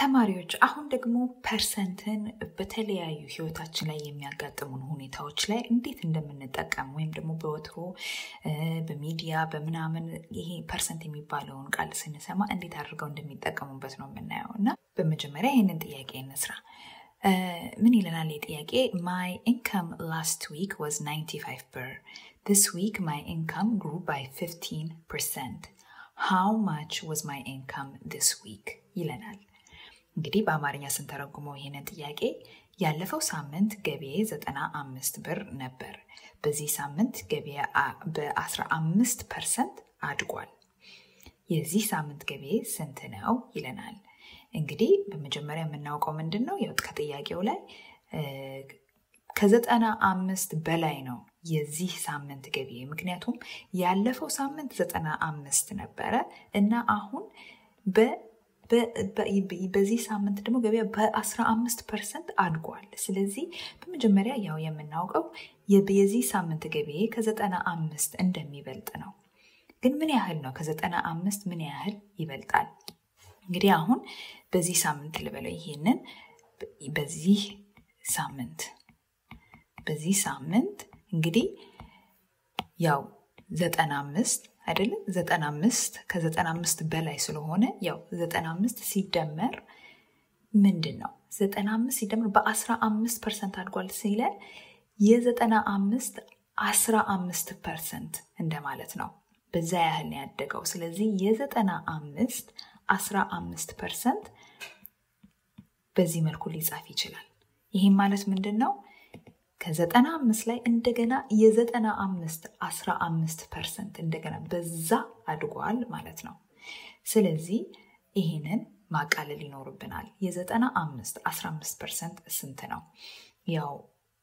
ተማሪዎች አሁን ደግሞ ፐርሰንትን በተለያዩ ህይወታችን ላይ የሚያጋጥሙን ሁኔታዎች ላይ እንዴት እንደምንጠቀም ወይም ደግሞ በወትሮ በሚዲያ በምናምን ይሄ ፐርሰንት የሚባለውን ቃል ስንሰማ እንዴት አድርገው እንደሚጠቀሙበት ነው የምናየው እና በመጀመሪያ ይህንን ጥያቄ እንስራ። ምን ይለናል የጥያቄ ማይ ኢንካም ላስት ዊክ ዋዝ 95 ብር this week my income grew by 15 percent how much was my income this week ይለናል እንግዲህ በአማርኛ ስንተረጉመው ይህንን ጥያቄ ያለፈው ሳምንት ገቢዬ 95 ብር ነበር በዚህ ሳምንት ገቢዬ በ15 ፐርሰንት አድጓል የዚህ ሳምንት ገቢዬ ስንት ነው ይለናል እንግዲህ በመጀመሪያ የምናውቀው ምንድን ነው ከጥያቄው ላይ ከዘጠና አምስት በላይ ነው የዚህ ሳምንት ገቢ ምክንያቱም ያለፈው ሳምንት ዘጠና አምስት ነበረ እና አሁን በዚህ ሳምንት ደግሞ ገበያ በአስራ አምስት ፐርሰንት አድጓል ስለዚህ በመጀመሪያ ያው የምናውቀው የዚህ ሳምንት ገቢ ከዘጠና አምስት እንደሚበልጥ ነው ግን ምን ያህል ነው ከዘጠና አምስት ምን ያህል ይበልጣል እንግዲህ አሁን በዚህ ሳምንት ልበለው ይሄንን በዚህ ሳምንት በዚህ ሳምንት እንግዲህ ያው ዘጠና አምስት አይደለም ዘጠና አምስት ከዘጠና አምስት በላይ ስለሆነ ያው ዘጠና አምስት ሲደመር ምንድን ነው ዘጠና አምስት ሲደመር በአስራ አምስት ፐርሰንት አድጓል ሲለን የዘጠና አምስት አስራ አምስት ፐርሰንት እንደማለት ነው በዛ ያህል ነው ያደገው ስለዚህ የዘጠና አምስት አስራ አምስት ፐርሰንት በዚህ መልኩ ሊጻፍ ይችላል ይህም ማለት ምንድን ነው ከዘጠና አምስት ላይ እንደገና የዘጠና አምስት አስራ አምስት ፐርሰንት እንደገና በዛ አድጓል ማለት ነው ስለዚህ ይህንን ማቃለል ይኖርብናል የዘጠና አምስት አስራ አምስት ፐርሰንት ስንት ነው ያው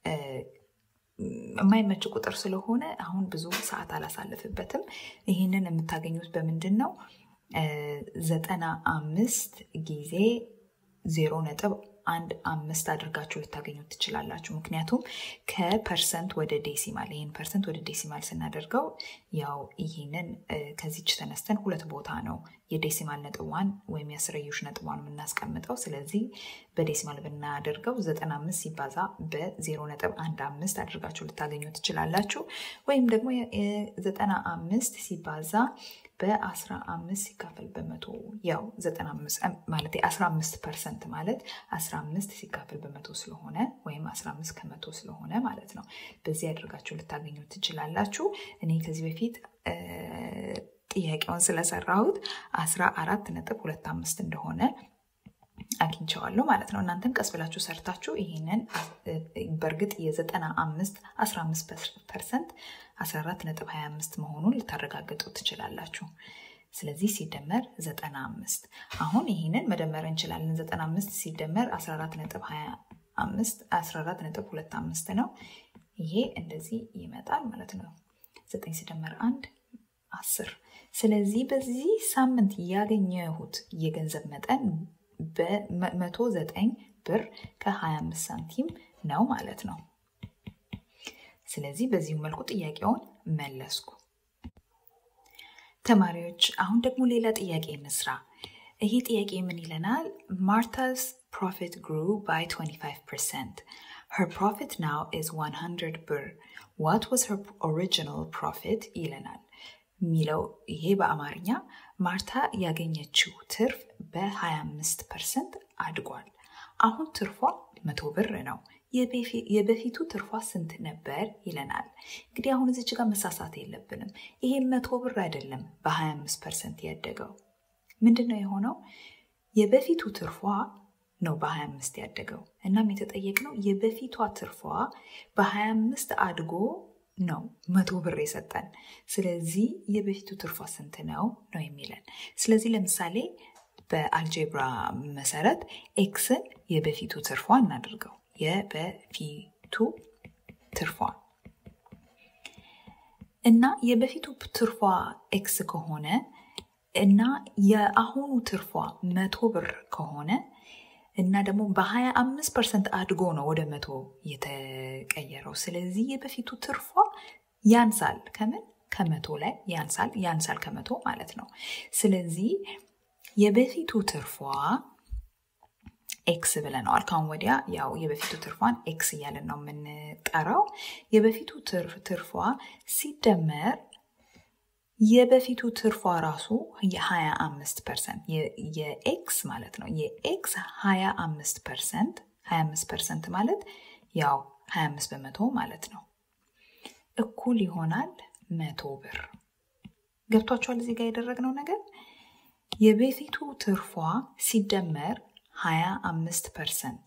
የማይመች ቁጥር ስለሆነ አሁን ብዙ ሰዓት አላሳልፍበትም ይህንን የምታገኙት በምንድን ነው ዘጠና አምስት ጊዜ ዜሮ ነጥብ አንድ አምስት አድርጋችሁ ልታገኙት ትችላላችሁ ምክንያቱም ከፐርሰንት ወደ ዴሲማል ይህን ፐርሰንት ወደ ዴሲማል ስናደርገው ያው ይህንን ከዚች ተነስተን ሁለት ቦታ ነው የዴሲማል ነጥቧን ወይም የአስረዮሽ ነጥቧን የምናስቀምጠው ስለዚህ በዴሲማል ብናደርገው 95 ሲባዛ በ0 ነጥብ አንድ አምስት አድርጋችሁ ልታገኙ ትችላላችሁ ወይም ደግሞ 95 ሲባዛ በ15 ሲካፈል በመቶ ያው 95 ማለት 15 ፐርሰንት ማለት 15 ሲካፈል በመቶ ስለሆነ ወይም 15 ከመቶ ስለሆነ ማለት ነው በዚህ አድርጋችሁ ልታገኙ ትችላላችሁ እኔ ከዚህ በፊት ጥያቄውን ስለሰራሁት 14 ነጥብ ሁለት አምስት እንደሆነ አግኝቸዋለሁ ማለት ነው እናንተም ቀስ ብላችሁ ሰርታችሁ ይህንን በእርግጥ የዘጠና አምስት 15 ፐርሰንት 14 ነጥብ 25 መሆኑን ልታረጋግጡ ትችላላችሁ ስለዚህ ሲደመር 95 አሁን ይህንን መደመር እንችላለን 95 ሲደመር 14 ነጥብ 25 14 ነጥብ 25 ነው ይሄ እንደዚህ ይመጣል ማለት ነው 9 ሲደመር 1 10 ስለዚህ በዚህ ሳምንት ያገኘሁት የገንዘብ መጠን በ109 ብር ከ25 ሳንቲም ነው ማለት ነው ስለዚህ በዚሁ መልኩ ጥያቄውን መለስኩ ተማሪዎች አሁን ደግሞ ሌላ ጥያቄ እንስራ ይሄ ጥያቄ ምን ይለናል ማርታስ ፕሮፊት ግሩ ባይ 25 her profit now is 100 ብር what was her original profit ይለናል የሚለው ይሄ በአማርኛ ማርታ ያገኘችው ትርፍ በ25 ፐርሰንት አድጓል አሁን ትርፏ መቶ ብር ነው የበፊቱ ትርፏ ስንት ነበር ይለናል እንግዲህ አሁን እዚች ጋር መሳሳት የለብንም ይሄ መቶ ብር አይደለም በ25 ፐርሰንት ያደገው ምንድን ነው የሆነው የበፊቱ ትርፏ ነው በ25 ያደገው እናም የተጠየቅነው የበፊቷ ትርፏ በ25 አድጎ ነው መቶ ብር የሰጠን ስለዚህ የበፊቱ ትርፏ ስንት ነው ነው የሚለን ስለዚህ ለምሳሌ በአልጄብራ መሰረት ኤክስን የበፊቱ ትርፏ እናድርገው የበፊቱ ትርፏ እና የበፊቱ ትርፏ ኤክስ ከሆነ እና የአሁኑ ትርፏ መቶ ብር ከሆነ እና ደግሞ በ25 ፐርሰንት አድጎ ነው ወደ መቶ የተቀየረው ስለዚህ የበፊቱ ትርፏ ያንሳል ከምን ከመቶ ላይ ያንሳል ያንሳል ከመቶ ማለት ነው ስለዚህ የበፊቱ ትርፏ ኤክስ ብለነዋል። ካሁን ወዲያ ያው የበፊቱ ትርፏን ኤክስ እያለን ነው የምንጠራው። የበፊቱ ትርፏ ሲደመር የበፊቱ ትርፏ ራሱ የ25 ፐርሰንት የኤክስ ማለት ነው። የኤክስ 25 ፐርሰንት 25 ፐርሰንት ማለት ያው 25 በመቶ ማለት ነው እኩል ይሆናል መቶ ብር። ገብቷችኋል? እዚህ ጋር ያደረግነው ነገር የበፊቱ ትርፏ ሲደመር 25 ፐርሰንት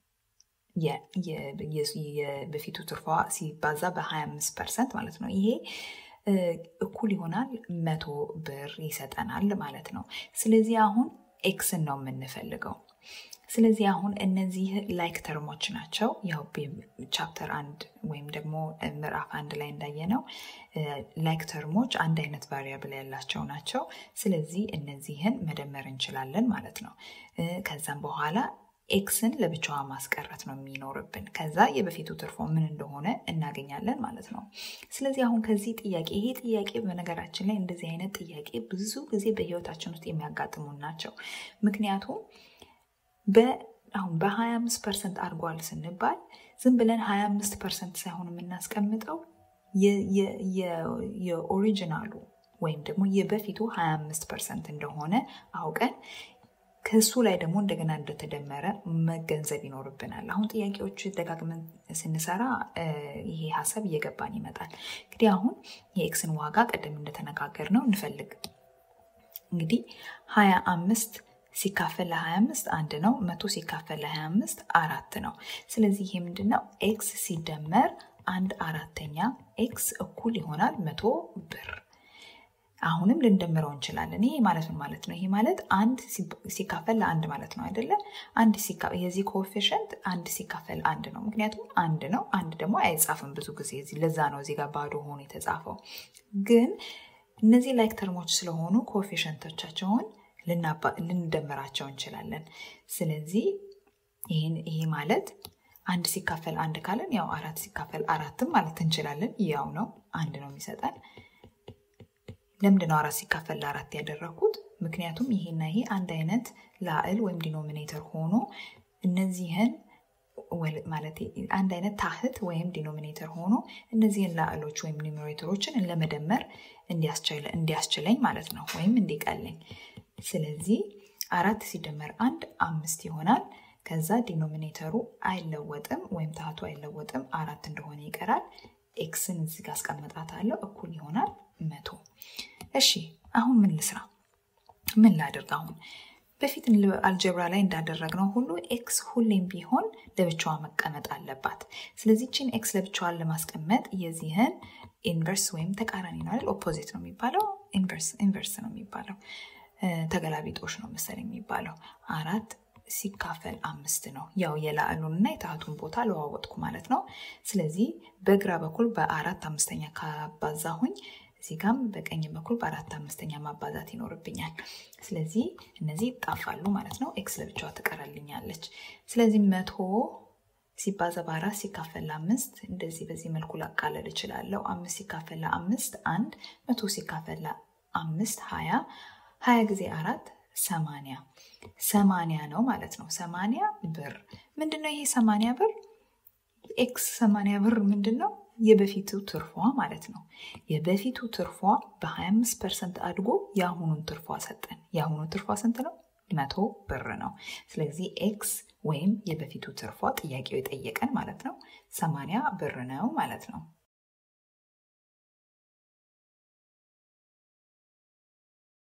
የበፊቱ ትርፏ ሲባዛ በ25 ፐርሰንት ማለት ነው። ይሄ እኩል ይሆናል መቶ ብር ይሰጠናል ማለት ነው። ስለዚህ አሁን ኤክስን ነው የምንፈልገው። ስለዚህ አሁን እነዚህ ላይክ ተርሞች ናቸው። ያው ቻፕተር አንድ ወይም ደግሞ ምዕራፍ አንድ ላይ እንዳየነው ላይክ ተርሞች አንድ አይነት ቫሪያብል ያላቸው ናቸው። ስለዚህ እነዚህን መደመር እንችላለን ማለት ነው። ከዛም በኋላ ኤክስን ለብቻዋ ማስቀረት ነው የሚኖርብን። ከዛ የበፊቱ ትርፎ ምን እንደሆነ እናገኛለን ማለት ነው። ስለዚህ አሁን ከዚህ ጥያቄ ይሄ ጥያቄ በነገራችን ላይ እንደዚህ አይነት ጥያቄ ብዙ ጊዜ በህይወታችን ውስጥ የሚያጋጥሙን ናቸው። ምክንያቱም አሁን በ25 ፐርሰንት አድጓል ስንባል ዝም ብለን 25 ፐርሰንት ሳይሆን የምናስቀምጠው የኦሪጂናሉ ወይም ደግሞ የበፊቱ 25 ፐርሰንት እንደሆነ አውቀን ከሱ ላይ ደግሞ እንደገና እንደተደመረ መገንዘብ ይኖርብናል። አሁን ጥያቄዎቹ ደጋግመን ስንሰራ ይሄ ሀሳብ እየገባን ይመጣል። እንግዲህ አሁን የኤክስን ዋጋ ቀደም እንደተነጋገር ነው እንፈልግ። እንግዲህ 25 ሲካፈል ለ25 አንድ ነው። መቶ ሲካፈል ለ25 አራት ነው። ስለዚህ ይሄ ምንድን ነው? ኤክስ ሲደመር አንድ አራተኛ ኤክስ እኩል ይሆናል መቶ ብር። አሁንም ልንደምረው እንችላለን። ይሄ ማለት ምን ማለት ነው? ይሄ ማለት አንድ ሲካፈል ለአንድ ማለት ነው አይደለ? አንድ የዚህ ኮኤፊሽንት አንድ ሲካፈል አንድ ነው። ምክንያቱም አንድ ነው። አንድ ደግሞ አይጻፍም ብዙ ጊዜ። ለዛ ነው እዚህ ጋር ባዶ ሆኖ የተጻፈው። ግን እነዚህ ላይክ ተርሞች ስለሆኑ ኮኤፊሽንቶቻቸውን ልንደምራቸው እንችላለን። ስለዚህ ይሄ ማለት አንድ ሲካፈል አንድ ካለን ያው አራት ሲካፈል አራትም ማለት እንችላለን። ያው ነው፣ አንድ ነው የሚሰጠን። ለምንድን ነው አራት ሲካፈል ለአራት ያደረግኩት? ምክንያቱም ይሄና ይሄ አንድ አይነት ላዕል ወይም ዲኖሚኔተር ሆኖ እነዚህን ማለት አንድ አይነት ታህት ወይም ዲኖሚኔተር ሆኖ እነዚህን ላዕሎች ወይም ኒሜሬተሮችን ለመደመር እንዲያስችለኝ ማለት ነው፣ ወይም እንዲቀለኝ። ስለዚህ አራት ሲደመር አንድ አምስት ይሆናል። ከዛ ዲኖሚኔተሩ አይለወጥም ወይም ታህቱ አይለወጥም፣ አራት እንደሆነ ይቀራል። ኤክስን እዚህ ጋር አስቀምጣታለሁ፣ እኩል ይሆናል መቶ። እሺ አሁን ምን ልስራ? ምን ላድርግ አሁን? በፊት አልጀብራ ላይ እንዳደረግነው ሁሉ ኤክስ ሁሌም ቢሆን ለብቻዋ መቀመጥ አለባት። ስለዚህ ችን ኤክስ ለብቻዋን ለማስቀመጥ የዚህን ኢንቨርስ ወይም ተቃራኒ ነው አይደል? ኦፖዚት ነው የሚባለው። ኢንቨርስ ነው የሚባለው። ተገላቢጦሽ ነው መሰል የሚባለው። አራት ሲካፈል አምስት ነው። ያው የላዕሉን እና የታህቱን ቦታ ለዋወጥኩ ማለት ነው። ስለዚህ በግራ በኩል በአራት አምስተኛ ካባዛሁኝ እዚህ ጋም በቀኝ በኩል በአራት አምስተኛ ማባዛት ይኖርብኛል። ስለዚህ እነዚህ ይጣፋሉ ማለት ነው። ኤክስ ለብቻዋ ትቀራልኛለች። ስለዚህ መቶ ሲባዛ በአራት ሲካፈል ለአምስት እንደዚህ በዚህ መልኩ ላቃለል እችላለሁ። አምስት ሲካፈል ለአምስት አንድ፣ መቶ ሲካፈል ለአምስት ሀያ፣ ሀያ ጊዜ አራት ሰማንያ ሰማንያ ነው ማለት ነው። ሰማንያ ብር ምንድን ነው ይሄ ሰማንያ ብር? ኤክስ ሰማንያ ብር ምንድን ነው? የበፊቱ ትርፏ ማለት ነው። የበፊቱ ትርፏ በ25 ፐርሰንት አድጎ የአሁኑን ትርፏ ሰጠን። የአሁኑ ትርፏ ስንት ነው? መቶ ብር ነው። ስለዚህ ኤክስ ወይም የበፊቱ ትርፏ ጥያቄው የጠየቀን ማለት ነው ሰማንያ ብር ነው ማለት ነው።